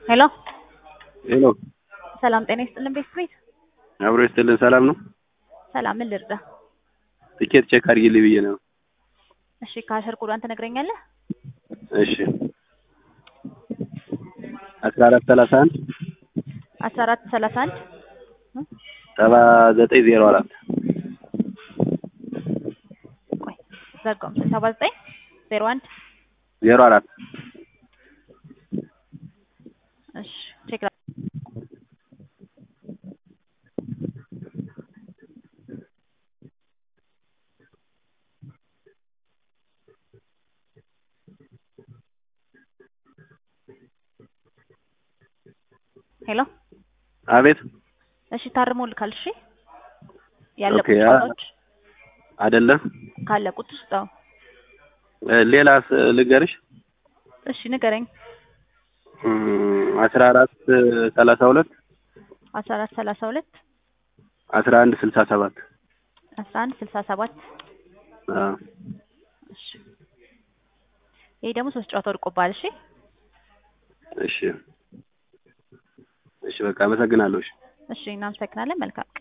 ሄሎ ሄሎ ሰላም ጤና ይስጥልን ቤት ቤት አብሮ ይስጥልን። ሰላም ነው? ሰላም ምን ልርዳ? ትኬት ቼክ አድርጊልኝ ብዬ ነው። እሺ ከአሸር ኮዷን ትነግረኛለህ? እሺ አስራ አራት ሰላሳ አንድ አስራ አራት ሰላሳ አንድ ሰባ ዘጠኝ ዜሮ አራት ቆይ ዘጋው ሰባ ዘጠኝ ዜሮ አንድ ዜሮ አራት እሺ ቼክ ሄሎ አቤት እሺ ታርሞልካል። እሺ ያለቁት ኦኬ፣ አ- ጨዋታዎች አይደለም ካለቁት ውስጥ አዎ። እ፣ ሌላስ ልንገርሽ እሺ ንገረኝ። አስራ አራት ሰላሳ ሁለት አስራ አራት ሰላሳ ሁለት አስራ አንድ ስልሳ ሰባት አስራ አንድ ስልሳ ሰባት እሺ ይሄ ደግሞ ሶስት ጨዋታ ወድቆብሃል። እሺ እሺ እሺ በቃ አመሰግናለሁ። እሺ እሺ እናመሰግናለን። መልካም